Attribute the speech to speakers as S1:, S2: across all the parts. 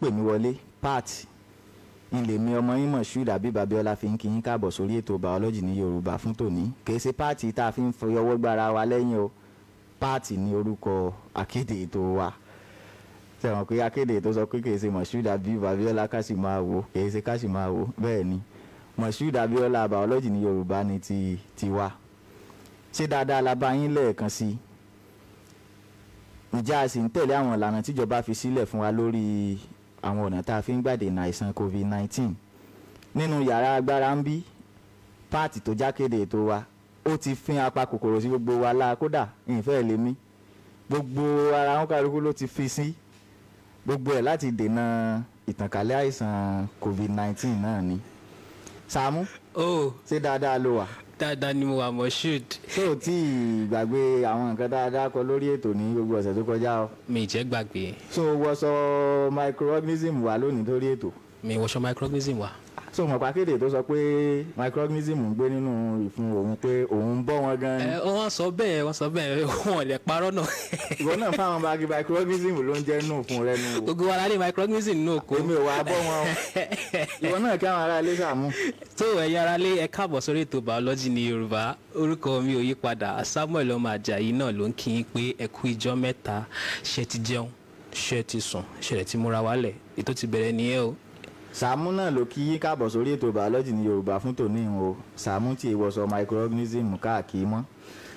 S1: pè mí wọlé pat ilé mi ọmọ yín Moshood Habib Abiola fi ń kí yín káàbọ̀ sórí ètò biology ní Yorùbá fún tòní kìí ṣe páàtì tá a fi ń fọyọwọ́ gbára wa lẹ́yìn o páàtì ní orúkọ akéde ètò wa sẹ̀wọ̀n pé akéde ètò sọ pé kìí ṣe Moshood Habib Abiola ká sì máa wò kìí ṣe ká sì máa wò bẹ́ẹ̀ ni Moshood Abiola biology ní Yorùbá ni ti ti wa ṣé dáadáa la bá yín lẹ́ẹ̀kan sí i ǹjẹ́ a sì ń tẹ̀lé àwọn ìlànà tíjọba fi sílẹ̀ fún wa lórí àwọn ọ̀nà tá a fi ń gbàdènà àìsàn covid-19 nínú yàrá agbára ń bí páàtì tó jákèdè ètò wa ó ti fín apá kòkòrò sí gbogbo wa láà kódà ìfẹ́ lè mí gbogbo ara wọn kálukú ló ti fi sí gbogbo ẹ̀ láti dènà ìtànkálẹ̀ àìsàn covid-19 náà ni Sàámú
S2: oh
S1: ṣé dáadáa ló wà
S2: dáadáa ni mo wà Moshood
S1: ṣé ò tí ì gbàgbé àwọn nǹkan tá a dákọ lórí ètò ní gbogbo ọ̀sẹ̀ tó kọjá o
S2: mi ì jẹ́ gbàgbé
S1: so wọ́sọ microorganism wà lónìí lórí ètò
S2: mi wọṣọ microorganism wa
S1: so mọ̀ pàkéde tó sọ pé microorganism ń gbé nínú ìfun òun pé òun ń bọ́ wọn gan ni
S2: ẹ wọ́n sọ bẹ́ẹ̀ wọ́n sọ bẹ́ẹ̀ wọn ò lè parọ́ náà
S1: ìwọ náà fáwọn báàgì microorganism ló ń jẹ́ nù fún rẹ nù wò
S2: gbogbo wa la ní microorganism nínú oko
S1: èmi ò wá bọ́ wọn o ìwọ náà kí àwọn ará ilé sàmú
S2: tó ẹ̀yin ará lé ẹ káàbọ̀ sórí ètò biology ní Yorùbá orúkọ mi ò yí padà Samuel ọmọ Àjàyí náà ló ń kí yín pé ẹ kú ijọ́ mẹ́ta ṣe ti jẹun ṣe ti sùn ṣẹlẹ̀ ti múra wálẹ̀ ètò ti bẹ̀rẹ̀ nìyẹn o
S1: sàmú náà ló kí yín káàbọ̀ sórí ètò biology ní yorùbá fún tòní o sàmú tí èèwọ̀ sọ microorganism káàkiri mọ́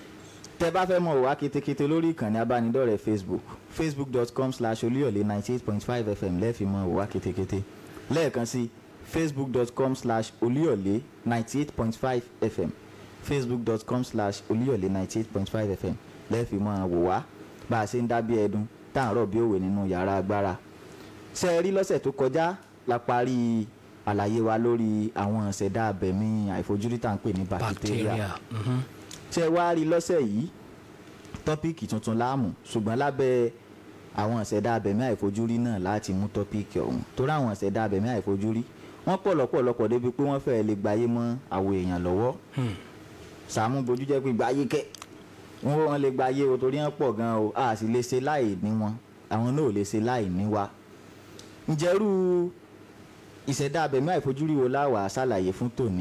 S1: tẹ bá fẹ́ mọ̀ wá ketekete lórí ìkànnì abánidọ́rẹ̀ẹ́ facebook facebook.com slash olúyọ̀lé ninety eight point five fm lẹ́ẹ̀fi mọ̀ wá ketekete lẹ́ẹ̀kan sí facebook.com slash olúyọ̀lé ninety eight point five fm facebook.com slash olúyọ̀lé ninety eight point five fm lẹ́ẹ̀fi mọ̀ wò wá bá a ṣe ń dábí ẹdun tá à ń rọ̀ bí òwe nínú yàrá agbára ṣe é rí lọ́sẹ̀ tó kọjá la parí àlàyé wa lórí àwọn ìṣẹ̀dá abẹ̀mí àìfojúrí tá à ń pè ní bacteria
S2: bacteria mhm.
S1: ṣe wá rí lọ́sẹ̀ yìí tọ́píìkì tuntun láàmú ṣùgbọ́n lábẹ́ àwọn ìṣẹ̀dá abẹ̀mí àìfojúrí náà láti mú tọ́píìkì ọ̀hún torí àwọn ìṣẹ̀dá abẹ̀mí àìfojúrí wọ́n pọ̀ lọ́pọ̀lọpọ̀ débi pé wọ́n fẹ́ẹ́ lè gbáyé mọ́ àwọn èèyàn lọ́wọ́
S2: Hmm.
S1: Sàámú bojú jẹ́ pé gbáyé kẹ́ wọ́n wọ́n lè gbáyé o torí wọ́n pọ̀ gan o a sì lè ṣe láì ní wọn àwọn náà ò lè ṣe láì ní wa ǹjẹ́rú ìṣẹ̀dá abẹ̀mí àìfojúrí wo láwàá ṣàlàyé fún tòní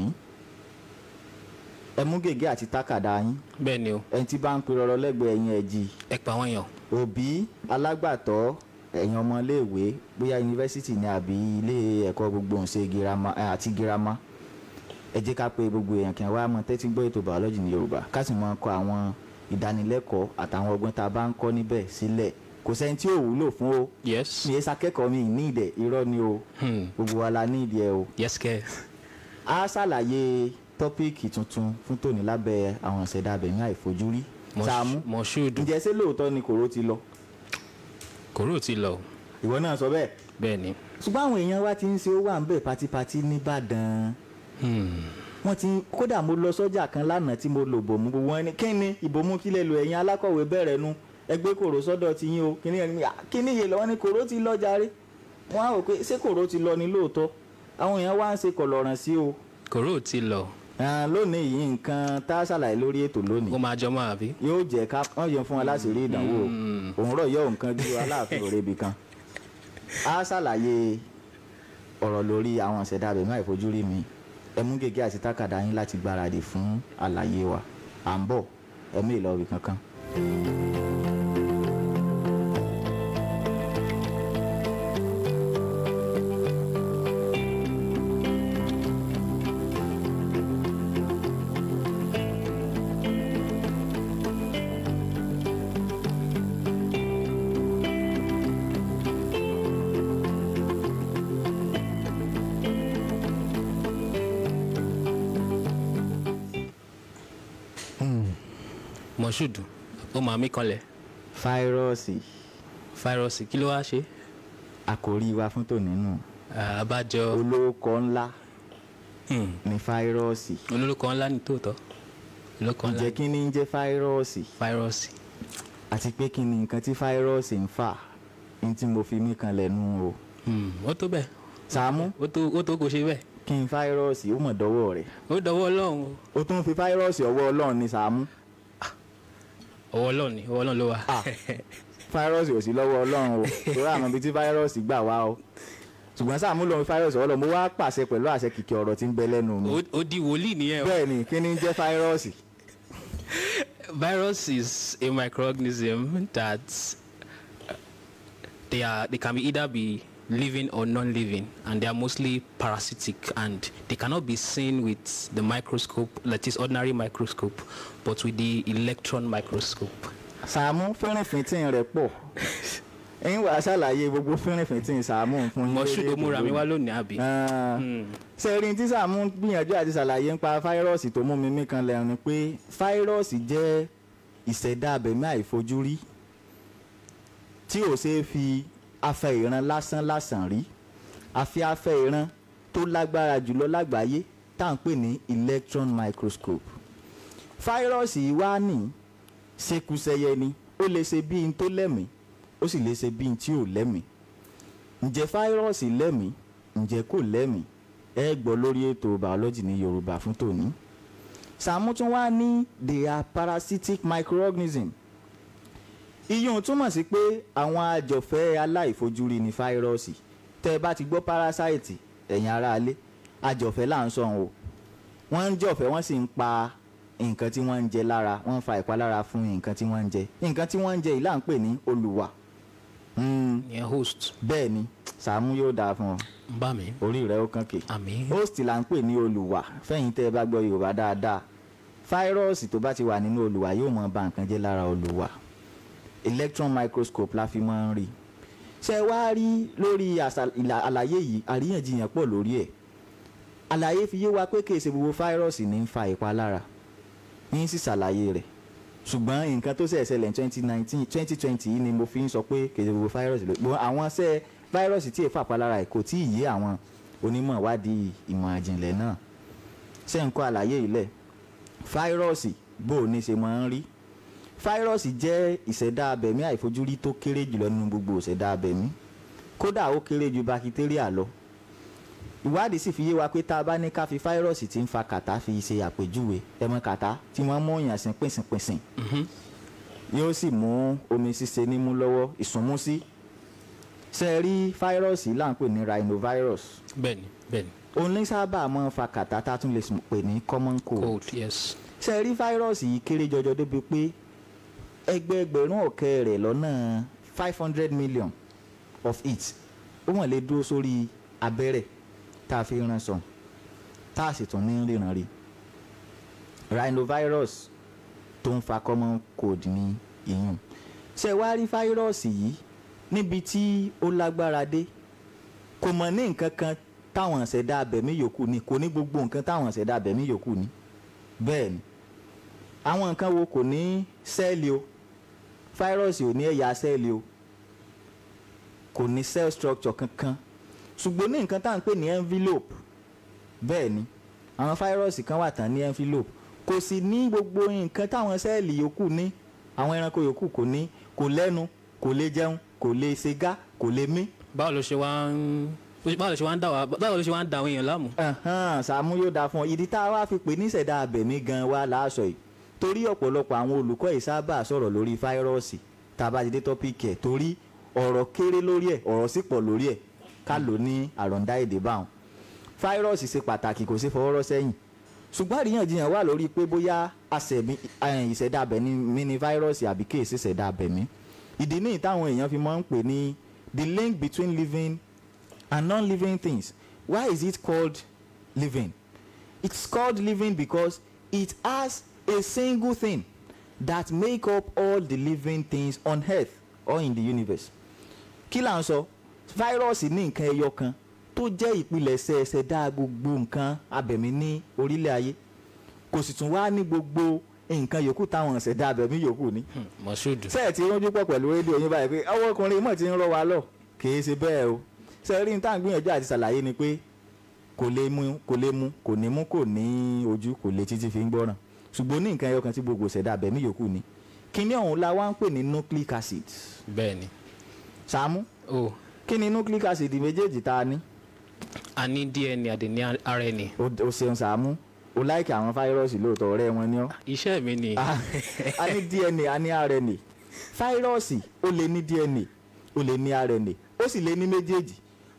S1: ẹ mú gègé àti tákàdá yín
S2: bẹ́ẹ̀ ni o
S1: ẹni tí bá ń pe rọrọ lẹ́gbẹ̀ẹ́ yín ẹ jí
S2: ẹ pa wọ́n yàn
S1: òbí alágbàtọ́ ẹ̀yin ọmọléèwé bóyá yunifásitì ni àbí ilé ẹ̀kọ́ gbogbo ǹṣe girama ẹ, àti girama ẹ jẹ́ ká pe gbogbo èèyàn kí wọ́n wá mọ tẹ́tí gbọ́ ètò biology ní yorùbá ká sì mọ kọ àwọn ìdánilẹ́kọ̀ọ́ àtàwọn ọgbọ́n tá a bá ń kọ́ níbẹ̀ sílẹ̀ kò sẹ́ni tí ò wúlò fún o
S2: yes
S1: mi ẹ sakẹ́kọ̀ọ́ mi ní ìdẹ̀ irọ́ ni o
S2: Hmm.
S1: gbogbo wa la ní ìdí ẹ o
S2: yes kẹ́
S1: a ṣàlàyé tọ́píìkì tuntun fún tòní lábẹ́ àwọn ìṣẹ̀dá abẹ̀mí àìfojúrí Sàámú
S2: Moshood
S1: ǹjẹ́ ṣé lóòótọ́ ni kòró ti lọ
S2: kòró ti lọ
S1: ìwọ náà sọ bẹ́ẹ̀
S2: bẹ́ẹ̀ ni
S1: ṣùgbọ́n àwọn èèyàn wa ti ń ṣe ó wà ń bẹ̀ pátípátí nìbàdàn
S2: Hmm.
S1: wọ́n ti kódà mo lọ sọ́jà kan lánàá tí mo lò bòmú gbogbo wọn ni kí ni ìbomú kílẹ̀ lò ẹ̀yin alákọ̀wé bẹ̀rẹ̀ nu ẹgbẹ́ kòró sọ́dọ̀ ti yín o kíní ẹni à, kíní yé lọ́wọ́ ni kòró ti lọ jàre wọ́n á rò pé ṣé kòró ti lọ ni lóòótọ́ àwọn èèyàn wá ń ṣe kọ̀lọ̀ràn sí o
S2: kòró ti lọ
S1: Ah, lónìí yìí nǹkan tá a ṣàlàyé lórí ètò lónìí
S2: ó máa jọ máa bí
S1: yóò jẹ́ ká wọ́n yẹn fún wa láti rí ìdánwò
S2: Mm.
S1: òun rọ̀ yọ nǹkan bí aláàfin òre ibì kan a ṣàlàyé ọ̀rọ̀ lórí àwọn ìṣẹ̀dá abẹ̀mí àìfojúrí mi ẹ mú gègé àti tákàdá yín láti gbáradì fún àlàyé wa à ń bọ̀ ẹ mú ìlọ ibì kankan.
S2: Moshood ó máa mí kanlẹ̀
S1: fáírọ́ọ̀sì
S2: fáírọ́ọ̀sì kí ló wá ṣe
S1: àkòrí wa fún tòní nù
S2: Ah, àbájọ
S1: olóko ńlá
S2: Hmm.
S1: ní fáírọ́ọ̀sì
S2: olórúkọ ńlá ní tòótọ́ olórúkọ ńlá
S1: ǹjẹ́ kí ni ń jẹ́ fáírọ́ọ̀sì
S2: fáírọ́ọ̀sì
S1: àti pé kí ni nǹkan tí fáírọ́ọ̀sì ń fà ní tí mo fi mí kan lẹ́nu o
S2: Hmm. ó tó bẹ́ẹ̀
S1: Sàámú
S2: ó tó ó tó kò ṣe bẹ́ẹ̀
S1: kí n fáírọ́ọ̀sì ó mọ̀ dọ́wọ́ rẹ̀
S2: ó dọwọ́ ọlọ́run o
S1: ó tún fi fáírọ́ọ̀sì ọwọ́ ọlọ́run ní Sàámú
S2: ọwọ́ ọlọ́run ni ọwọ́ ọlọ́run ló wà
S1: Ah. fáírọ́ọ̀sì ò sí lọ́wọ́ ọlọ́run o torí àmọ́ ibi tí fáírọ́ọ̀sì gbà wá o ṣùgbọ́n Sàámú lòun fáírọ́ọ̀sì ọlọ́ mo wá pàṣẹ pẹ̀lú àṣẹ kìkì ọ̀rọ̀ tí ń bẹ lẹ́nu mi
S2: ó- ó di wòlíì nìyẹn o.
S1: bẹ́ẹ̀ ni kí ni ń jẹ́ fáírọ́ọ̀sì
S2: virus is a microorganism that uh, they are they can be either be living or non-living and they are mostly parasitic and they cannot be seen with the microscope that is ordinary microscope but with the electron microscope
S1: Sàámú fínrìnfíntín rẹ̀ pọ̀ ẹ̀yin wàá ṣàlàyé gbogbo fínrìnfíntín Sàámú fún yín
S2: mọṣú
S1: lórí
S2: ló
S1: ètò
S2: múra mi
S1: lónìí.
S2: wá lónìí àbí
S1: Ah, sẹ́rin tí Sàámú gbìyànjú àti ṣàlàyé nípa fáírọ́ọ̀sì tó mú mi mí kan lẹ́nu ni pé fáírọ́ọ̀sì jẹ́ ìṣẹ̀dá abẹ̀mí àìfojúrí tí ò ṣeé fi afẹ́ ìran lásán lásán rí àfi afẹ́ ìran tó lágbára jùlọ lágbàáyé tá à ń pè ní electron microscope fáírọ́ọ̀sì yìí wá ní ṣekúṣẹyẹ ni ó lè ṣe bí n tó lẹ́mìí ó sì lè ṣe bí n tí ò lẹ́mìí ǹjẹ́ fáírọ́ọ̀sì lẹ́mìí ǹjẹ́ kò lẹ́mìí ẹ gbọ́ lórí ètò biology ní yorùbá fún tòní. Sàámú tún wá ní they are parasitic microorganism. iyún túmọ̀ sí pé àwọn àjọfẹ́ aláìfojúrí ni fáírọ́ọ̀sì tẹ́ ẹ bá ti gbọ́ parasite ẹ̀yin aráalé àjọfẹ́ là ń sọ̀hún o wọ́n ń jọ̀fẹ́ wọ́n sì ń pa nǹkan tí wọ́n ń jẹ lára wọ́n ń fa ìpalára fún nǹkan tí wọ́n ń jẹ nǹkan tí wọ́n ń jẹ yìí là ń pè ní olùwà. Hmm,
S2: ìyẹn host
S1: bẹ́ẹ̀ ni Sàámú yóò dáa fún ọ
S2: ń bá mi
S1: orí rẹ ó kàn kè
S2: àmì
S1: host là ń pè ní olùwà fẹ́yìn tẹ́ ẹ bá gbọ́ yorùbá dáadáa fáírọ́ọ̀sì tó bá ti wà nínú olùwà yóò mọ ba nǹkan jẹ́ lára olùwà electron microscope la fi máa ń rí ṣé ẹ wá rí lórí àṣà- ìlà- àlàyé yìí àríyànjiyàn pọ̀ lórí ẹ̀ àlàyé fi yé wa pé kìí ṣe gbogbo fáírọ́ọ̀sì ní ń fa ìpalára ní sì ṣàlàyé rẹ̀ ṣùgbọ́n nǹkan tó ṣẹ̀ ṣẹlẹ̀ ní twenty nineteen twenty twenty yìí ni mo fi ń sọ pé kìí ṣe gbogbo fáírọ́ọ̀sì ló gbọ́n àwọn ṣẹ́ fáírọ́ọ̀sì tí èèfà palára ẹ̀ kò tí ì yé àwọn onímọ̀ ìwádìí ìmọ̀ àjìnlẹ̀ náà ṣé ń kọ́ àlàyé yìí lẹ̀ fáírọ́ọ̀sì bó o ní ṣe máa ń rí fáírọ́ọ̀sì jẹ́ ìṣẹ̀dá abẹ̀mí àìfojúrí tó kéré jùlọ nínú gbogbo ìṣẹ̀dá abẹ̀mí kódà ó kéré ju bakitéríà lọ ìwádìí sì fi yé wa pé tá a bá ní ká fi fáírọ́ọ̀sì tí ń fa kàtá fi ṣe àpèjúwe ẹmọ kàtá tí wọ́n mú èèyàn sí pìnsìnpìnsìn yóò sì mú omi ṣíṣe nímú lọ́wọ́ ìsúnmúsí ṣe é rí fáírọ́ọ̀sì là ń pè ní rhinovirus
S2: bẹ́ẹ̀ni bẹ́ẹ̀ni
S1: òun ní sábà máa ń fa kàtá tá a tún lè sùn pè ní common cold
S2: cold yes
S1: ṣe é rí fáírọ́ọ̀sì yìí kéré jọjọ débi pé ẹgbẹẹgbẹ̀rún ọ̀kẹ́ rẹ̀ lọ́nà five hundred million of it ó wọ́n lè dúró sórí abẹ́rẹ́ tá a fi rán sàn tá a sì tún ní ríran rí rhinovirus tó ń fa common cold ní ìyún ṣe wá rí fáírọ́ọ̀sì yìí níbi tí ó lágbára dé kò mọ̀ ní nǹkan kan táwọn ṣẹ̀dá abẹ̀mí yòókù ní kò ní gbogbo nǹkan táwọn ṣẹ̀dá abẹ̀mí yòókù ní bẹ́ẹ̀ ni àwọn nǹkan wo kò ní sẹ́ẹ̀lì o fáírọ́ọ̀sì ò ní ẹ̀yà sẹ́ẹ̀lì o kò ní cell structure kankan ṣùgbọ́n ní nǹkan tá à ń pè ní envelope bẹ́ẹ̀ ni àwọn fáírọ́ọ̀sì kan wà tán ní envelope kò sì ní gbogbo nǹkan táwọn sẹ́ẹ̀lì yòókù ní àwọn ẹranko yòókù kò ní kò lẹ́nu kò lè jẹun kò lè ṣègá kò lè mí
S2: báwo ló ṣe wá ń báwo ló ṣe wá ń dà wá báwo ló ṣe wá ń da àwọn èèyàn láàmú.
S1: Ẹ̀hán, Sàámú yóò dáa fún ọ ìdí tá a wá fi pè ní ìṣẹ̀dá abẹ̀mí gan wa láàṣọ yìí torí ọ̀pọ̀lọpọ̀ àwọn olùkọ́ yìí sábà sọ̀rọ̀ lórí fáírọ́ọ̀sì tá a bá ti dé tọ́pìkì ẹ̀ torí ọ̀rọ̀ kéré lórí ẹ̀ ọ̀rọ̀ sì pọ̀ lórí ẹ̀ ká ló ní àròǹdá èdè báwọn fáírọ́ọ̀sì ṣe pàtàkì kò sí fọwọ́rọ́ sẹ́yìn ṣùgbọ́n àríyànjiyàn wà lórí pé bóyá àṣẹ̀mí ẹ̀hìn, ìṣẹ̀dá abẹ̀mí ní fáírọ́ọ̀sì àbí kì í ṣe ìṣẹ̀dá abẹ̀mí ìdí nìyí táwọn èèyàn fi máa ń pè ní the link between living and non-living things. Why is it called living? It's called living because it has a single thing that make up all the living things on earth or in the universe. Kí là ń sọ? Fáírọ́ọ̀sì ní nǹkan ẹyọ kan tó jẹ́ ìpilẹ̀ṣẹ̀ ṣẹ̀dá gbogbo nǹkan abẹ̀mí ní orílẹ̀ ayé. Kò sì tún wá ní gbogbo nǹkan yòókù táwọn ṣẹ̀dá abẹ̀mí yòókù ní
S2: mọ̀ṣúdù
S1: sẹ́ẹ̀ tí rújú pọ̀ pẹ̀lú rédíò yín báyìí pé ọwọ́ ọkùnrin mọ̀ ti ń rọ́ wa lọ kìí ṣe bẹ́ẹ̀ o sẹ́ẹ̀rí ní táwọn gbìyànjú àti ṣàlàyé ni pé kò lè mú kò lè mú kò ní mú kò ní ojú kò lè títí fi ń gbọ́ràn ṣùgbọ́n ní nǹkan ẹyọkan tí gbogbo ṣẹ̀dá abẹ̀mí yòókù ni kíní ọ̀hún la wá ń pè ní nucleic acid
S2: bẹ́ẹ̀ni
S1: Sàámú
S2: o
S1: kí ni nucleic acid méjèèjì tá a ní
S2: a ní dna àdè ní rna
S1: o o ṣeun Sàámú o láìkì àwọn fáírọ́ọ̀sì lóòótọ́ ọ̀rẹ́ wọn ni ọ́
S2: iṣẹ́ mi ni
S1: Ah, a ní dna a ní rna fáírọ́ọ̀sì ó lè ní dna ó lè ní rna ó sì lè ní méjèèjì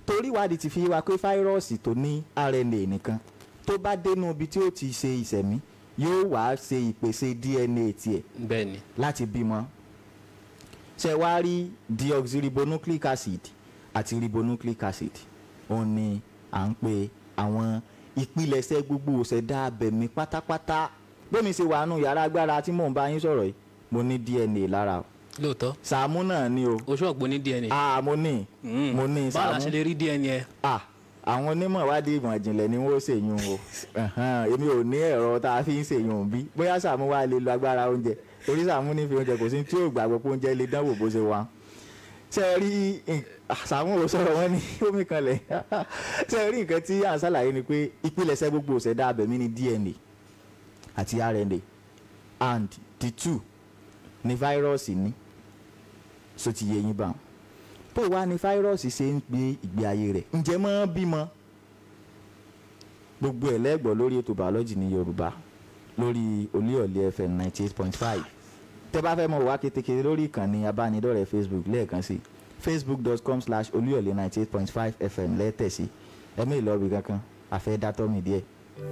S1: torí ìwádìí ti fi wá pé fáírọ́ọ̀sì tó ní RNA nìkan tó bá dénú ibi tí ó ti ṣe ìṣẹ̀mí yóò wá ṣe ìpèsè DNA tiẹ̀
S2: bẹ́ẹ̀ ni
S1: láti bímọ ṣe wá rí deoxyribonucleic acid àti ribonucleic acid òun ni à ń pè àwọn ìpilẹ̀ṣẹ̀ gbogbo òṣèdá abẹ̀mí pátápátá bómi ṣe wà nù yàrá agbára tí mò ń bá yín sọ̀rọ̀ yìí mo ní DNA lára o
S2: lóòótọ́
S1: Sàámú náà ni o
S2: oṣù ọ̀gbọ́n ní DNA.
S1: ah mo ní
S2: Mm.
S1: mo ní
S2: báwo la
S1: Sàámú
S2: ṣe lè rí DNA ẹ
S1: ah àwọn onímọ̀ ìwádìí ìmọ̀ ìjìnlẹ̀ ni wọ́n ṣèyún o Ẹ̀hẹ́n, èmi ò ní ẹ̀rọ tá a fi ń ṣèyún bí bóyá Sàámú wá lè lo agbára oúnjẹ torí Sàámú ní fi oúnjẹ kò sí tí yóò gbàgbọ́ pé oúnjẹ lè dánwò bó ṣe wà ṣe é rí ah, Sàámú ò sọ̀rọ̀ wọn ní omi kanlẹ̀ ṣe é rí nǹkan tí à ń ṣàlàyé ni pé ìpilẹ̀ṣẹ̀ gbogbo òṣèdá abẹ̀mí ni DNA àti RNA and the two ni fáírọ́ọ̀sì ní so ti yé yín báwọn bó wá ní fáírọ́ọ̀sì ṣe ń gbé ìgbé ayé rẹ̀ ǹjẹ́ mọ́ bímọ gbogbo ẹ̀ lẹ́gbọ̀ọ́ lórí ètò bàọ́lọ́jì ní yorùbá lórí olíọ̀lẹ́ fm ninety eight point five tẹ́ bá fẹ́ mọ̀ wá kétékété lórí ìkànnì abánidọ́rẹ̀ẹ́ facebook lẹ́ẹ̀kan sí facebook.com slash olíọ̀lẹ́ ninety eight point five fm lẹ́tẹ̀ sí ẹ̀mí ìlọ́ọ̀bì kankan àfẹ́ dátọ́ mi díẹ̀.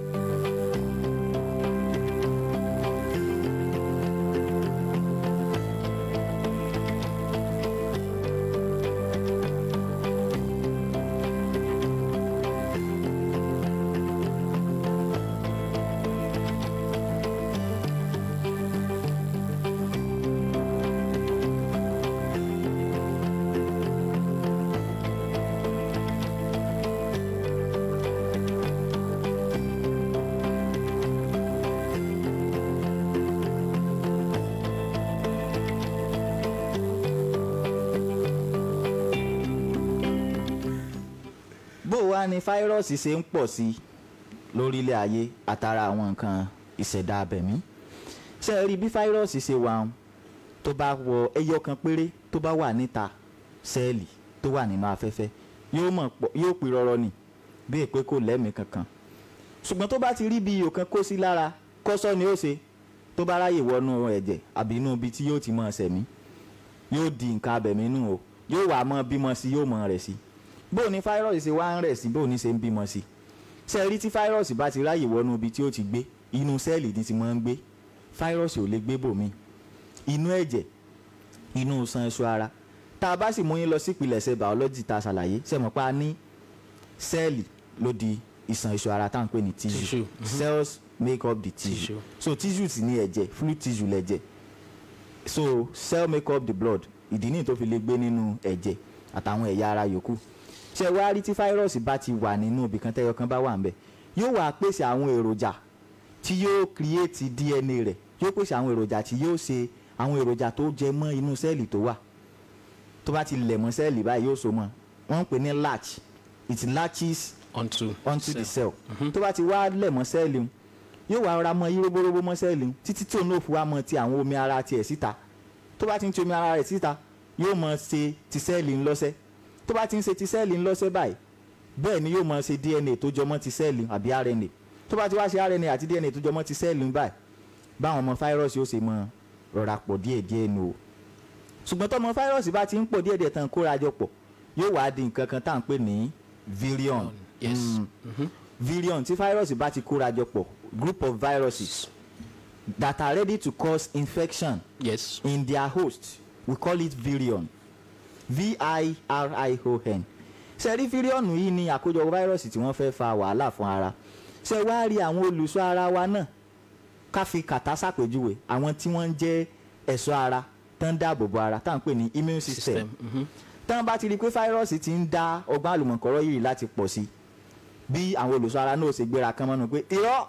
S1: bó wá ní fáírọ́ọ̀sì ṣe ń pọ̀ sí lórílẹ̀ ayé àtàrà àwọn nǹkan ìṣẹ̀dá abẹ̀mí ṣe rí bí fáírọ́ọ̀sì ṣe wà ń tó bá wọ ẹyọ kan péré tó bá wà níta sẹ́ẹ̀lì tó wà nínú afẹ́fẹ́ yóò mọ̀ pọ̀ yóò pè rọrọ nì bí èpè kò lẹ́mìí kankan ṣùgbọ́n tó bá ti rí bí iyò kan kó sí lára kọ́sọ́ ni ó ṣe tó bá ráyè wọnú ẹ̀jẹ̀ àbí inú ibi tí yóò ti mọ̀ ṣẹ̀mí yóò di nǹkan abẹ̀mí nù o yóò wà mọ́ bímọ sí yóò mọ̀ rẹ̀ sí bóò ní fáírọ́ọ̀sì ṣe wá ń rẹ̀ sí bóò ní ṣe ń bímọ sí ṣe rí tí fáírọ́ọ̀sì bá ti ráyè wọnú ibi tí ó ti gbé inú sẹ́ẹ̀lì ní ti máa ń gbé fáírọ́ọ̀sì ò lè gbé bòmí inú ẹ̀jẹ̀ inú iṣan ẹṣọ ara tá a bá sì mú yín lọ sí ìpìlẹ̀ṣẹ̀ bàọ́lọ́jì tá a ṣàlàyé ṣe mọ̀ pa ní sẹ́ẹ̀lì ló di iṣan ẹṣọ ara tá à ń pè ní tissue
S2: Tissue, mhm.
S1: cells make up the tissue
S2: Tissue.
S1: so tissue sì ní ẹ̀jẹ̀ fluid tissue lẹ̀jẹ̀ so cell make up the blood ìdí nìyí tó fi lè gbé nínú ẹ̀jẹ̀ àtàwọn ẹ̀yà ara yòókù ṣé wá rí tí fáírọ́ọ̀sì bá ti wà nínú ibì kan tẹ́yọ kan bá wà ń bẹ̀ yóò wá pèsè àwọn èròjà tí yóò create DNA rẹ̀ yóò pèsè àwọn èròjà tí yóò ṣe àwọn èròjà tó jẹ mọ́ inú sẹ́ẹ̀lì tó wà tó bá ti lẹ̀ mọ́ sẹ́ẹ̀lì báyìí yóò so mọ́ wọ́n ń pè ní latch it latches
S2: onto
S1: onto the
S2: cell.
S1: cell tó bá ti wá lẹ̀ mọ́ sẹ́ẹ̀lì un, yóò wá rọra mọ yíróbóróbó mọ́ sẹ́ẹ̀lì un, títí tí òun náà fi wá mọ ti àwọn omi ara tiẹ̀ síta tó bá ti ń ti omi ara rẹ̀ síta yóò mọ ṣe ti sẹ́ẹ̀lì ńlọ́sẹ̀ tó bá ti ń ṣe ti sẹ́ẹ̀lì ńlọ́sẹ̀ báyìí bẹ́ẹ̀ ni yóò mọ ṣe DNA tó jọmọ́ ti sẹ́ẹ̀lì àbí RNA tó bá ti wá ṣe RNA àti DNA tó jọmọ́ ti sẹ́ẹ̀lì ń báyìí báwọn ọmọ fáírọ́ọ̀sì ó ṣe mọ rọra pọ̀ díẹ̀díẹ̀ nù o ṣùgbọ́n tọmọ fáírọ́ọ̀sì bá ti ń pọ̀ díẹ̀díẹ̀ tán kóra jọ pọ̀ yóò wá di nǹkan kan tá à ń pè ní virion
S2: yes.
S1: Mm. virion tí fáírọ́ọ̀sì bá ti kóra jọ pọ̀ group of viruses that are ready to cause infection
S2: yes
S1: in their host we call it virion v-i-r-i-o-n ṣe rí fíríọ̀nù yìí ni àkójọ fáírọ́ọ̀sì tí wọ́n fẹ́ fa wàhálà fún ara ṣe wá rí àwọn olùṣọ́ ara wa náà ká fi kàtá ṣàpèjúwe àwọn tí wọ́n ń jẹ́ ẹ̀ṣọ́ ara tán dáàbò bo ara tá à ń pè ní immune system
S2: system mhm.
S1: tán bá ti rí i pé fáírọ́ọ̀sì ti ń dá ọgbọ́n àlùmọ̀kọ́rọ́ yìí láti pọ̀ sí i bí àwọn olùṣọ́ ara náà ṣe gbéra kán mọ́nu pé irọ́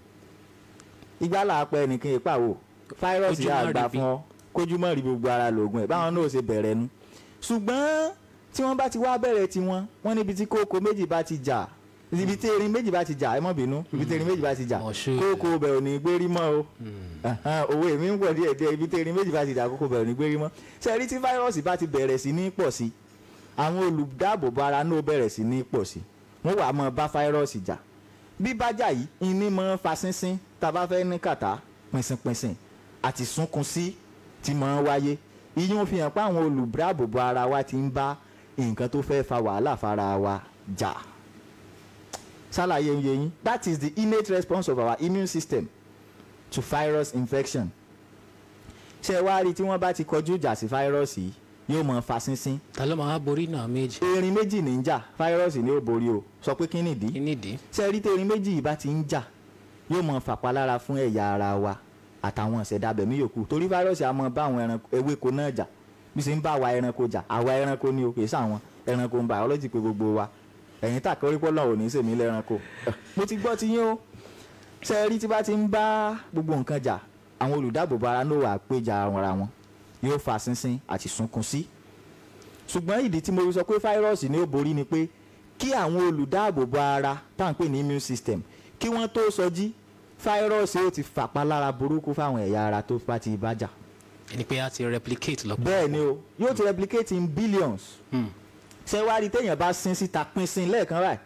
S1: igbá làápẹ́ nìkan ìpàwọ̀ fáírọ́ọ̀sì
S2: Kójú
S1: yà
S2: má
S1: gbà
S2: rí bí.
S1: fún ọ kójú mọ́ rí gbogbo ara lògùn ẹ̀ báwọn náà ṣe bẹ̀rẹ̀ nu ṣùgbọ́n tí wọ́n bá ti wá bẹ̀rẹ̀ tiwọn wọ́n níbi tí kókó méjì bá ti jà ibi tí erin méjì bá ti jà ẹ mọ̀ bínú ibi tí erin méjì bá ti jà
S2: Mọ̀ṣúù.
S1: kókó bẹ̀ ò ní gbérí mọ́ o Ẹ̀hẹ́n, owó èmi ń pọ̀ díẹ̀ díẹ̀ ibi tí erin méjì bá ti jà kókó bẹ̀ ò ní gbérí mọ́ ṣe rí tí fáírọ́ọ̀sì bá ti bẹ̀rẹ̀ sí ní pọ̀ sí àwọn olùdáàbòbò ara náà bẹ̀rẹ̀ sí ní pọ̀ sí wọ́n wà mọ́ bá fáírọ́ọ̀sì jà bí bájà yìí iní mọ́ fa sínsín tá a bá fẹ́ ní kàtá pìnsìnpìnsìn àti súnkún sí ti mọ́ wáyé ìyẹn fi hàn pé àwọn olùdáàbòbò ara wa ti ń bá nǹkan tó fẹ́ fa wàhálà fara wa jà ṣàlàyé ń yé yín that is the innate response of our immune system to virus infection ṣé wá rí tí wọ́n bá ti kọjú ìjà sí fáírọ́ọ̀sì yìí yóò mọ fa sínsín
S2: ta ló máa borí náà méjì
S1: erin méjì ní ń jà fáírọ́ọ̀sì ni ó borí o sọ pé kí nìdí
S2: kí nìdí
S1: ṣé rí tí erin méjì yìí bá ti ń jà yóò mọ fàpalára fún ẹ̀yà ara wa àtàwọn ìṣẹ̀dábẹ̀mí yòókù torí fáírọ́ọ̀sì á mọ bá àwọn ẹranko ewéko náà jà bí ṣe ń bá àwa ẹranko jà àwa ẹranko ni o kì í sàwọn ẹranko ń biology pé gbogbo wa ẹ̀yin tàkẹ́ orí pọ́lọ́ ò ní sèmi lẹ́ranko mo ti gbọ́ ti yín o ṣé rí tí bá ti ń bá gbogbo nǹkan jà àwọn olùdáàbòbò ara ló wà péjà ara wọn yóò fa sínsín àti sunkún sí ṣùgbọ́n ìdí tí mo fi sọ pé fáírọ́ọ̀sì ni ó borí ni pé kí àwọn olùdáàbòbò ara tá à ń pè ní immune system kí wọ́n tó sọjí fáírọ́ọ̀sì ó ti fàpalára burúkú fáwọn ẹ̀yà ara tó bá ti bá jà
S2: ẹni pé a ti replicate lọ́pọ̀
S1: bẹ́ẹ̀ ni o yóò ti replicate in billions ṣé wá rí téèyàn bá sín síta pín sín lẹ́ẹ̀kan báyìí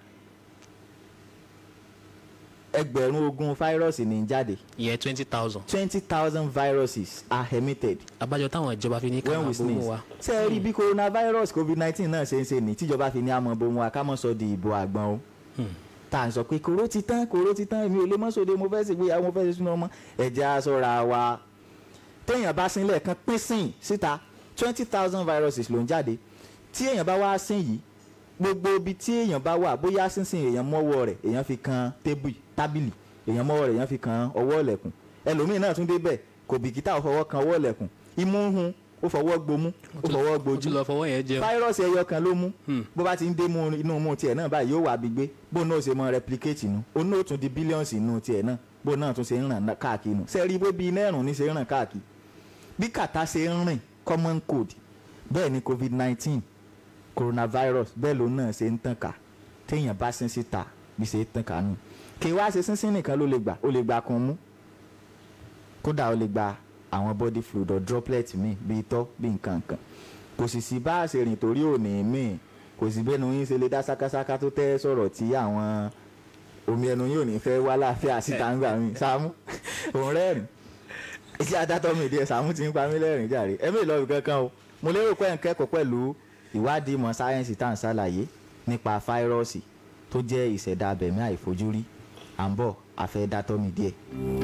S1: ẹgbẹ̀rún ogún fáírọ́ọ̀sì ní í jáde
S2: ìyẹn twenty thousand
S1: twenty thousand viruses are emitted
S2: abájọ táwọn ìjọba fi ní ká
S1: when
S2: máa
S1: we
S2: bomú
S1: sneeze
S2: wa
S1: ṣé ẹ rí bí coronavirus covid nineteen náà ṣe ń ṣe ní tíjọba fi ní àmọ́ bomu wa ká mọ̀ sọ di ìbò àgbọn o tá à ń sọ pé kòró ti tán kòró ti tán èmi ò lè mọ́ sóde mo fẹ́ ṣègbéyàwó mo fẹ́ ṣe sínú ọmọ ẹ̀jẹ̀ aṣọra wa téèyàn bá sín lẹ́ẹ̀kan pín sìn síta twenty thousand viruses ló ń jáde tí èèyàn bá wá sín yìí gbogbo ibi tí èèyàn bá wà bóyá sínsìn èèyàn mọ́wọ́ rẹ̀ èèyàn fi kan tébù tábìlì èèyàn mọ́wọ́ rẹ̀ èèyàn fi kan ọwọ́ ọ̀lẹ̀kùn ẹlòmíì náà tún débẹ̀ kò bìkítà ó fọwọ́ kan ọwọ́ ọ̀lẹ̀kùn imú ń hun ó fọwọ́ gbomú ó fọwọ́
S2: ó
S1: gbojú
S2: tún lọ fọwọ́ yẹn jẹun
S1: fáírọ́ọ̀sì ẹyọ kan ló mú bó bá ti ń dé mú inú mú tiẹ̀ náà báyìí yóò wá bí gbé bó náà ṣe mọ replicate nu ó náà tún di billions inú tiẹ̀ náà bó náà tún ṣe ń ràn káàkiri nù sẹ́ẹ̀rí bó bí iná ẹ̀rùn ní ṣe ń ràn káàkiri bí kàtá ṣe ń rìn common cold bẹ́ẹ̀ ni covid nineteen coronavirus bẹ́ẹ̀ ló náà ṣe ń tàn ká téèyàn bá sín síta bí ṣe ń tàn ká nù kì í wá ṣe sínsín nìkan ló lè gbà ó lè gba kan mú kódà ó lè gba àwọn body fluid or droplet míì bíi itọ́ bíi nǹkan kan kò sì sí bá a ṣe rìn torí òní míì kò sí bẹ́ẹ̀ ni yín ṣe lè dá sákásáká tó tẹ́ sọ̀rọ̀ tí àwọn omi ẹnu yóò ní fẹ́ wá láàfin àsìta ń gbà mí Sàámú òun rẹ́rìn iṣẹ́ adátọ́ mi díẹ̀ Sàámú ti ń pa mí lẹ́rìn jàre ẹ̀mí ìlọrin kankan o mo lérò pé ẹ̀ ń kẹ́kọ̀ọ́ pẹ̀lú ìwádìí ìmọ̀ sáyẹ́ǹsì tá à ń ṣàlàyé nípa fáírọ́ọ̀sì tó jẹ́ ìṣẹ̀dá abẹ̀mí àìfojúrí à ń bọ̀ àfẹ́ dátọ́ mi díẹ̀.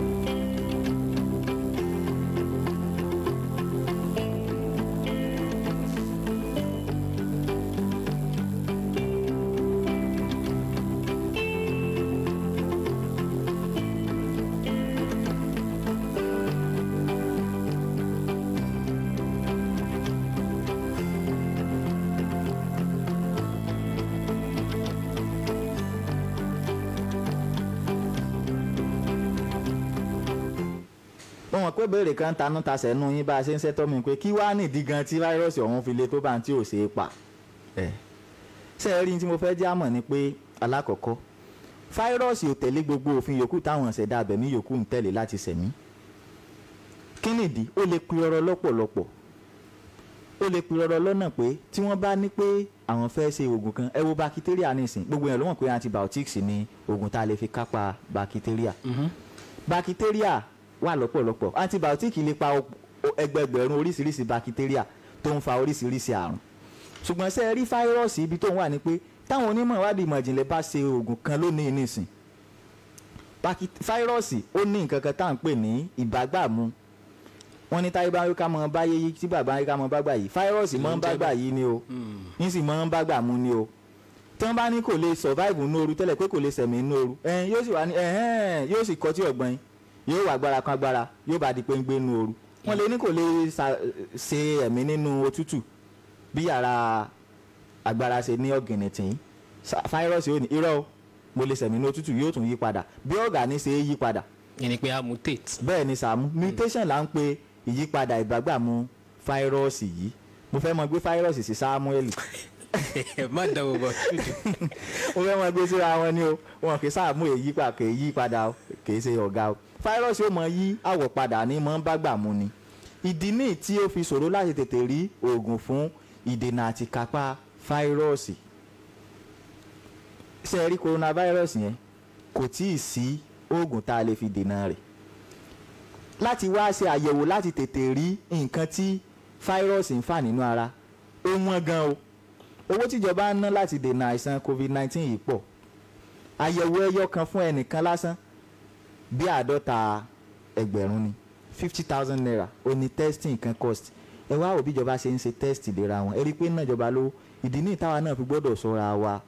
S1: mo mọ̀ pé béèrè kan tanú tasẹ̀ nù yín bá a ṣe ń ṣẹ́tọ́ mi pé kí wàá nìdí gan tí fáírọ́ọ̀sì ọ̀hún fi le tó bá ń tí ò ṣe é pa ẹ̀ ṣe é rí tí mo fẹ́ jẹ́ àmọ̀ ni pé alákọ̀ọ́kọ́ fáírọ́ọ̀sì ò tẹ̀lé gbogbo òfin yòókù táwọn ṣẹ̀dá abẹ̀mí yòókù ń tẹ̀lé láti ṣẹ̀mí kí nìdí ó lè pe ọ̀rọ̀ lọ́pọ̀lọpọ̀ ó lè pe ọ̀rọ̀ lọ́nà pé tí wọ́n bá ní pé àwọn fẹ́ ṣe oògùn kan ẹ wo bakitéríà nísìn gbogbo yẹn ló mọ̀ pé antibiotics ni oògùn tá a lè fi kápá bakitéríà bakitéríà wà lọ́pọ̀lọpọ̀ antibiotic lè pa o- o- ẹgbẹgbẹ̀rún oríṣiríṣi bakitéríà tó ń fa oríṣiríṣi àrùn ṣùgbọ́n ṣé ẹ rí fáírọ́ọ̀sì ibi tó ń wà ní pé táwọn onímọ̀ ìwádìí ìmọ̀ ìjìnlẹ̀ bá ṣe oògùn kan lónìí nísìn Baki- fáírọ́ọ̀sì ó ní nǹkan kan tá à ń pè ní ìbágbàmú wọ́n ní táyé bá rí ká mọ báyé yí tí bàbá rí ká mọ bágbà yìí fáírọ́ọ̀sì mọ́ ń bágbà yìí ni o ń sì mọ́ ń bágbà mú ni o tí wọ́n bá ní kò lè survive nínú ooru tẹ́lẹ̀ pé kò lè sẹ̀mí nínú ooru ẹ̀hìn yóò sì wá ní ẹ̀hìn yóò sì kọtí ọ̀gbọ́n yóò wà agbára kan agbára yóò bá di pé ń gbé nínú ooru wọ́n lè ní kò lè sa- ṣe ẹ̀mí nínú òtútù bí yàrá agbára ṣe ní ọ̀gìnìtìn Sa- fáírọ́ọ̀sì ò ní irọ́ o mo lè sẹ̀mí nínú òtútù yóò tún yí padà bí ọ̀gá ní ṣe é yí padà
S2: yẹn ni pé a mutate
S1: bẹ́ẹ̀ ni Sàámú mutation là ń pe ìyípadà ìbágbàmú fáírọ́ọ̀sì yìí mo fẹ́ mọ gbé fáírọ́ọ̀sì sí Sámúẹ́lì
S2: má dáwọ́ bọ̀
S1: mo fẹ́ mọ gbé síra wọn ni o wọn kì í Sáàmú èyí pa kì í yí padà o kì í ṣe ọ̀gá o fáírọ́ọ̀sì ó mọ yí àwọ̀ padà ní mọ́ ń bágbàmú ni ìdí ní tí ó fi ṣòro láti tètè rí oògùn fún ìdènà àti kápá fáírọ́ọ̀sì ṣe é rí coronavirus yẹn kò tí ì sí oògùn tá a lè fi dènà rẹ̀ láti wá ṣe àyẹ̀wò láti tètè rí nǹkan tí fáírọ́ọ̀sì ń fà nínú ara ó wọ́n gan o owó tíjọba ń ná láti dènà àìsàn covid-19 yìí pọ̀ àyẹ̀wò ẹyọ kan fún ẹnìkan lásán bí àádọ́ta ẹgbẹ̀rún ni fifty thousand naira ó ní testing kan cost ẹ wá wò bíjọba ṣe ń ṣe test ìlera wọn ẹ rí i pé náà ìjọba lówó ìdí ní ìtawà náà fi gbọ́dọ̀ ṣọ́ra wa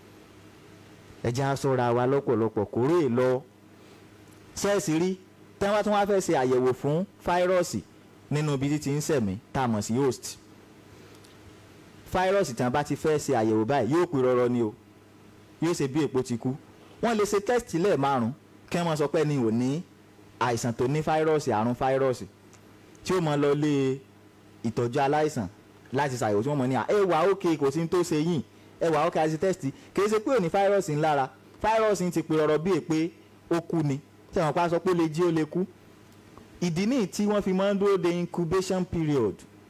S1: ẹ jẹ́ á ṣọ́ra wa lọ́pọ̀lọpọ̀ kórè lọ ṣẹ́ẹ̀sì rí tí wọ́n tún wá fẹ́ ṣe àyẹ̀wò fún fáírọ́ọ̀sì nínú ibi tí ti ń sẹ̀mí tá a mọ̀ sí host fáírọ́ọ̀sì tí wọ́n bá ti fẹ́ ṣe àyẹ̀wò báyìí yóò pè rọrọ ni o yóò ṣe bí èpo ti kú wọ́n lè ṣe test lẹ́ẹ̀márùn kí wọ́n sọ pé ní ò ní àìsàn tó ní fáírọ́ọ̀sì àrùn fáírọ́ọ̀sì tí ó mọ lọ lé ìtọ́jú aláìsàn láti ṣàyẹ̀wò tí wọ́n mọ̀ ní à ẹ wà ókè kò sí ní tó ṣe yìí ẹ wà ókè àti test kì í ṣe pé ò ní fáírọ́ọ̀sì ńlára fáírọ́ọ̀sì ti pè rọrọ bí èpè ó kú ni tí àwọn pa sọ pé ó lè jí ó lè kú ìdí nìyí tí wọ́n fi máa ń dúró de incubation period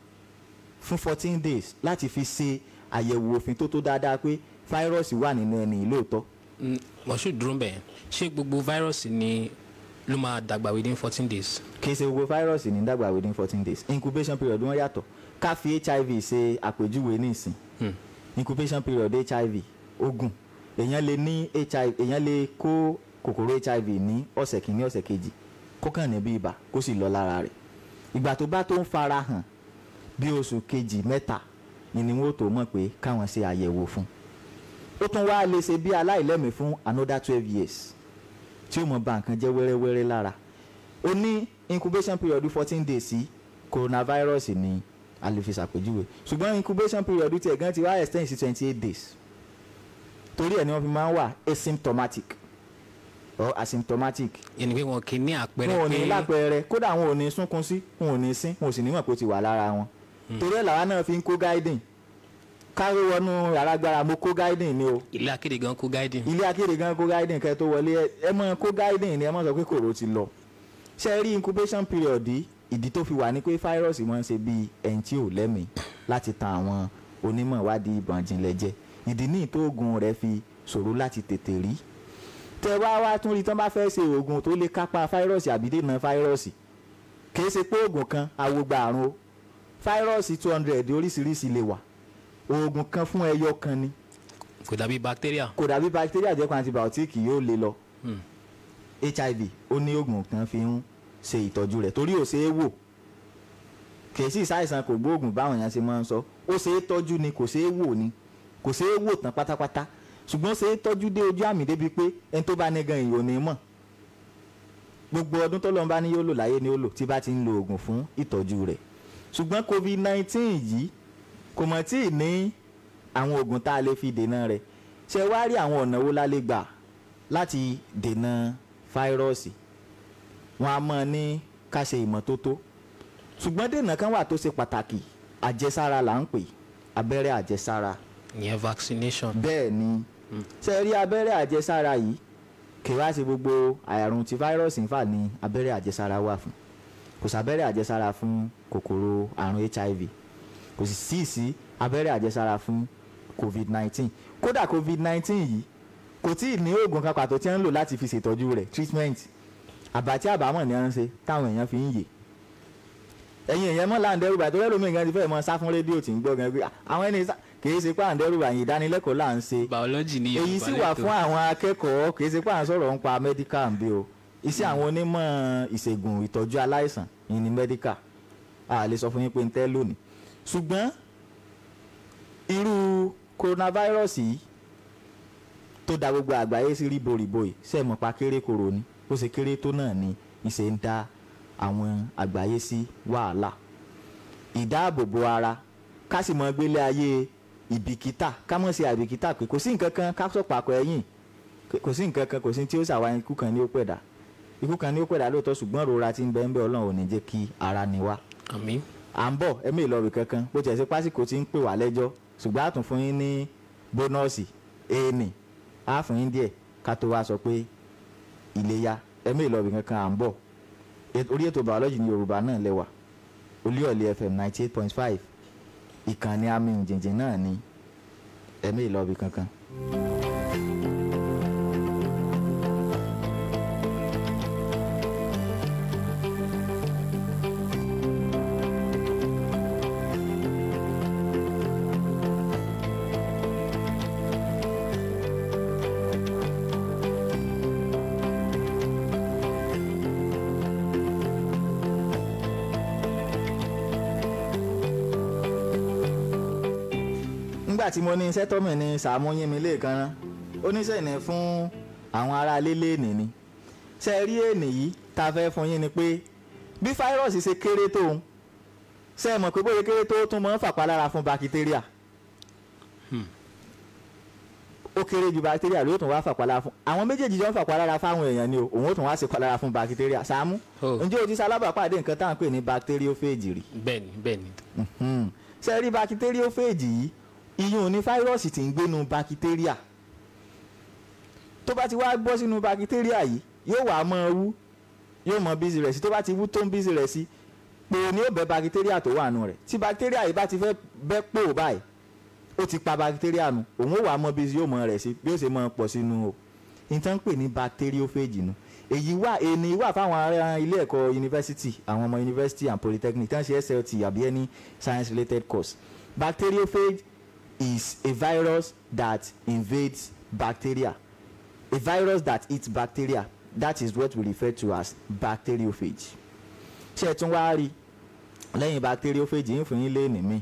S1: fún fourteen days láti fi ṣe àyẹ̀wò òfin tó tó dáadáa pé fáírọ́ọ̀sì wà nínú ẹni lóòótọ́
S2: mọ̀ṣú dúró bẹ́ẹ̀ ṣé gbogbo fáírọ́ọ̀sì ni ló máa dàgbà within fourteen days.
S1: kì í ṣe gbogbo fáírọ́ọ̀sì ní dàgbà within fourteen days incubation period wọ́n yàtọ̀ ká fi hiv ṣe àpèjúwe ní ìsìn
S2: Hmm.
S1: incubation period hiv ogun èèyàn lè ní hiv èèyàn lè kó kòkòrò hiv ní ọ̀sẹ̀ kìíní ọ̀sẹ̀ kejì kó kàn ní bí ibà kó sì lọ lára rẹ̀ ìgbà tó bá tó ń fara hàn bí oṣù kejì mẹ́ta ni ni wọ́n tó mọ̀ pé káwọn ṣe àyẹ̀wò fún ó tún wá lè ṣe bí aláìlẹ́mìí fún another twelve years tí ó mọ̀ bà nǹkan jẹ́ wẹ́rẹ́wẹ́rẹ́ lára ó ní incubation period fourteen days sí coronavirus ní a lè fi ṣàpèjúwe ṣùgbọ́n incubation period tiẹ̀ gan ti wá extend sí twenty eight days torí ẹ̀ ni wọ́n fi máa ń wà asymptomatic or asymptomatic
S2: yẹn ni pé wọn kì í ní àpẹẹrẹ
S1: wọn ò ní
S2: pé
S1: lápẹẹrẹ kódà wọn ò ní sunkún sí wọn ò ní sín wọn ò sì ní mọ̀ pé ó ti wà lára wọn torí ẹ̀ làwa náà fi ń kó guiding káwé wọnú yàrá gbára mo kó guiding ni o
S2: ilé akéde gan kó guiding.
S1: ilé akéde gan kó guiding kẹ́ tó wọlé ẹ- ẹ mọ kó guiding ni ẹ mọ sọ pé kòrò ti lọ ṣe rí incubation period yìí ìdí tó fi wà ní pé fáírọ́ọ̀sì máa ń ṣe bíi ẹni tí ò lẹ́mìí láti tan àwọn onímọ̀ ìwádìí ìbọn jinlẹ̀ jẹ ìdí ní ìtó oògùn rẹ̀ fi ṣòro láti tètè rí tẹ wá wá tún rí tán bá fẹ́ ṣe oògùn tó lè kápá fáírọ́ọ̀sì àbí dènà fáírọ́ọ̀sì kìí ṣe pé oògùn kan awogba àrùn o fáírọ́ọ̀sì two hundred oríṣiríṣi lè wà oògùn kan fún ẹyọ kan ni
S2: kò dàbí bacteria.
S1: kò dàbí bacteria jẹ́ kan antibiotic yóò lè lọ
S2: Hmm.
S1: hiv ó ní oògùn kan fi ń ṣe ìtọ́jú rẹ̀ torí ò ṣe é wò kìí sí ìsáìsàn kò gbóògùn báwọn èèyàn ṣe máa ń sọ ó ṣe é tọ́jú ni kò ṣe é wò ni kò ṣe é wò tán pátápátá ṣùgbọ́n ṣe é tọ́jú dé ojú àmì débi pé ẹni tó bá ní gan ìyò ní mọ̀ gbogbo ọdún tó lọ́n bá ní yóò lò láyé ni ó lò tí bá ti ń lo oògùn fún ìtọ́jú rẹ̀ ṣùgbọ́n covid nineteen yìí kò mọ̀ tí ì ní àwọn oògùn tá a lè fi dènà rẹ̀ ṣe wá rí àwọn ọ̀nà wo la lè gbà láti dènà fáírọ́ọ̀sì wọn a máa ní ká ṣe ìmọ́tótó ṣùgbọ́n dènà kan wà tó ṣe pàtàkì àjẹsára là ń pè abẹ́rẹ́ àjẹsára
S2: ìyẹn vaccination.
S1: bẹ́ẹ̀ ni ṣe rí abẹ́rẹ́ àjẹsára yìí kì í wá sí gbogbo àrùn tí fáírọ́ọ̀sì ń fà ní abẹ́rẹ́ àjẹsára wà fún kò sábẹ́rẹ́ àjẹsára fún kòkòrò àrùn hiv kò sì sí sí abẹ́rẹ́ àjẹsára fún covid-19 kódà covid-19 yìí kò tí ì ní oògùn kan pàtó tí wọ́n ń lò láti fi ṣètọ́jú rẹ̀ treatment àbàtí àbámọ̀ ni wọ́n ń ṣe táwọn èèyàn fi ń yè ẹ̀yin èèyàn mọ́ láǹdẹ́rù bàtọ́ lẹ́lòmíì gan ti fẹ́ mọ́ sá fún rédíò tí ń gbọ́ gan pé "Ah, àwọn ẹni sá- kì í ṣe pé àǹdẹ́rù àyìn ìdánilẹ́kọ̀ọ́ là ń ṣe
S2: biology ni
S1: èyí sì wà fún àwọn akẹ́kọ̀ọ́ kì í ṣe pé à ń sọ̀rọ̀ ń pa medical ń bí o iṣẹ́ àwọn onímọ̀ ìṣègùn ìtọ́jú aláìsàn yìí ni medical a lè sọ fún yín pé ń tẹ́ lónìí ṣùgbọ́n irú coronavirus yìí tó da gbogbo àgbáyé sí ríboríbo yìí ṣe mọ̀ pa kéré koro ni bó ṣe kéré tó náà ni ìṣe ń dá àwọn àgbáyé sí wàhálà ìdáàbòbò ara ká sì mọ gbélé ayé ìbìkítà ká mọ̀ sí àìbìkítà pé kò sí nǹkan kan ká sọ pàkọ́ ẹ̀yìn kò sí nǹkan kan kò sí tí ó ṣàwá ikú kan ní ó pẹ̀dá ikú kan ní ó pẹ̀dá lóòótọ́ ṣùgbọ́n rora ti ń bẹ ń bẹ ọlọ́run ò ní jẹ́ kí ara ni wá
S2: àmì
S1: à ń bọ̀ ẹ̀mí ìlọrin kankan bó tiẹ̀ sí pásíkò tí ń pè wá lẹ́jọ́ ṣùgbọ́n a tún fún yín ní bónọ́ọ̀sì éènì á fún yín díẹ̀ ká tó wá sọ pé ìléyá ẹ̀mí ìlọrin kankan à ń bọ̀ Et- orí ètò bàọ́lọ́jì ní yorùbá náà lẹ́wà olúyọ̀lé fm ninety eight point five ìkànnì àmì ìjìnjìn náà ni ẹ̀mí ìlọrin kankan. nígbà tí mo ní iṣẹ́ tọ́mì ní sàmú yín mi lẹ́ẹ̀kan rán oníṣẹ́ ìní fún àwọn ará lélẹ̀ ènì ni ṣe rí ènì yìí tá a fẹ́ fún yín ni pé bí fáírọ́ọ̀sì ṣe kéré tó ń ṣe é mọ̀ pé bóyá kéré tó tún máa ń fàpalára fún bakitéríà ó kéré ju bakitéríà ló tún wá fàpalára fún àwọn méjèèjì jọ ń fàpalára fáwọn èèyàn ni o òun ó tún wá ṣe palára fún bakitéríà Sàámú
S2: Oh.
S1: ǹjẹ́ o ti ṣalábàápàdé nǹkan tá à ń pè ní bacteriophage rí
S2: bẹ́ẹ̀ni bẹ́ẹ̀ni
S1: Mhm. ṣe rí bacteriophage yìí iyún ní fáírọ́ọ̀sì tí ń gbénu bakitéríà tó bá ti wá gbọ́ sínú bakitéríà yìí yóò wá mọ́ wú yóò mọ bísí rẹ̀ sí tó bá ti wú tó ń bísí rẹ̀ sí pò ní ó bẹ́ bakitéríà tó wà nù rẹ̀ tí bakitéríà yìí bá ti fẹ́ bẹ́ pò báyìí ó ti pa bakitéríà nù òun ó wà mọ bísí yóò mọ rẹ̀ sí bí ó ṣe mọ pọ̀ sínú o nǹkan ń pè ní bacteriophage nu èyí wà èní wà fáwọn ará ilé ẹ̀kọ́ yunifásitì àwọn ọmọ yunifásitì and polytechnic tán ṣe SLT àbí any science related course bacteriophage is a virus that invades bacteria a virus that eats bacteria that is what we refer to as bacteriophage ṣé ẹ tún wá rí lẹ́yìn bacteriophage yín fún yín léèní mi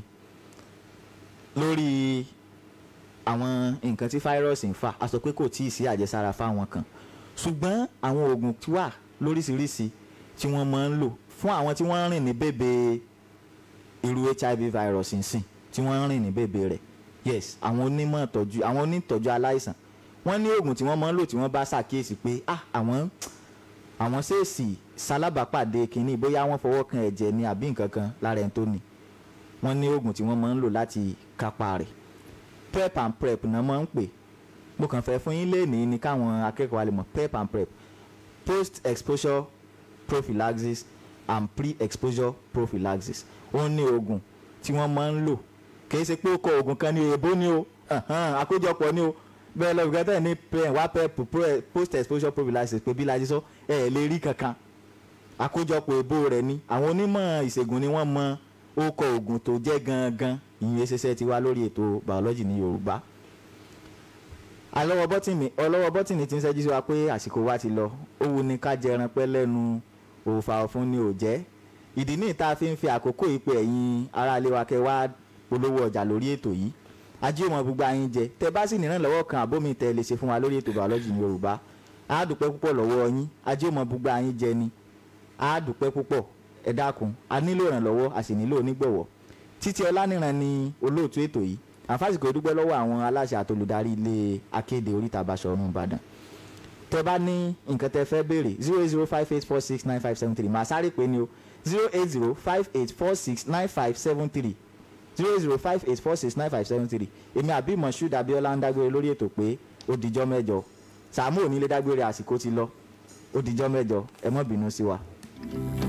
S1: lórí àwọn nǹkan tí fáírọ́ọ̀sì ń fà á sọ pé kò tíì sí àjẹsára fáwọn kan ṣùgbọ́n àwọn oògùn tí wà lóríṣiríṣi tí wọ́n máa ń lò fún àwọn tí wọ́n ń rìn ní bèbè irú hiv virus nsìn tí wọ́n ń rìn ní bèbè rẹ̀ yes àwọn onímọ̀ ìtọ́jú àwọn onítọ́jú aláìsàn wọ́n ní oògùn tí wọ́n máa ń lò tí wọ́n bá ṣàkíyèsí pé ah àwọn àwọn ṣèèṣì ṣalábàápàdé kínní bóyá wọ́n fọwọ́ kan ẹ̀jẹ̀ ní àbí nǹkan kan lára ẹni tó ní wọ́n ní oògùn tí wọ́n máa ń lò láti kápá rẹ̀ prep and prep náà máa ń pè mo kàn fẹ́ fún yín léèní ni káwọn akẹ́kọ̀ọ́ wa lè mọ̀ prep and prep post exposure prophylaxis and pre-exposure prophylaxis ó ní oògùn tí wọ́n máa ń lò kì í ṣe pé ó kọ oògùn kan ní èèbó ni o ẹ̀hán, àkójọpọ̀ ni o bẹ́ẹ̀ lọ bìkan tẹ̀ ní pen wá pep pro- post exposure prophylaxis pé bí lajì sọ ẹ̀ ẹ̀ lè rí kankan àkójọpọ̀ èèbó rẹ̀ ni àwọn onímọ̀ ìṣègùn ni wọ́n mọ ó kọ oògùn tó jẹ́ gangan ìyẹn ṣẹṣẹ ti wá lórí ètò biology ní Yorùbá alọ́wọ́ bọ́tìnì ọlọ́wọ́ bọ́tìnì ti ń ṣẹ́jú sí wa pé àsìkò wa ti lọ ó wu ni ká jẹran pẹ́ lẹ́nu òòfà ọ̀fun ni ò jẹ́ ìdí ní ìta fi ń fi àkókò ìpè ẹ̀yin aráalé wa kẹ́ wá polówó ọjà lórí ètò yìí ajé ọmọ gbogbo ayín jẹ tẹ bá sì nìran lọ́wọ́ kan àbómi tẹ lè ṣe fún wa lórí ètò biology ní Yorùbá á dúpẹ́ púpọ̀ lọ́wọ́ yín ajé ọmọ gbogbo ayín jẹ ni á dúpẹ́ púpọ̀ ẹ dákun a nílò ìrànlọ́wọ́ a sì nílò onígbọ̀wọ́ títí ọlánìran ni olóòtú ètò yìí àfàsìkò dúpẹ́ lọ́wọ́ àwọn aláṣẹ àtolùdarí ilé akéde oríta Basọ̀run Ìbàdàn tẹ bá ní nǹkan tẹ fẹ́ béèrè zero eight zero five eight four six nine five seven three màá sáré pé ni o zero eight zero five eight four six nine five seven three zero eight zero five eight four six nine five seven three èmi àbí Moshood Abiola ń dágbére lórí ètò pé ó dijọ́ mẹ́jọ Sàámú ò ní lè dágbére àsìkò ti lọ ó dijọ́ mẹ́jọ ẹ má bínú sí wa.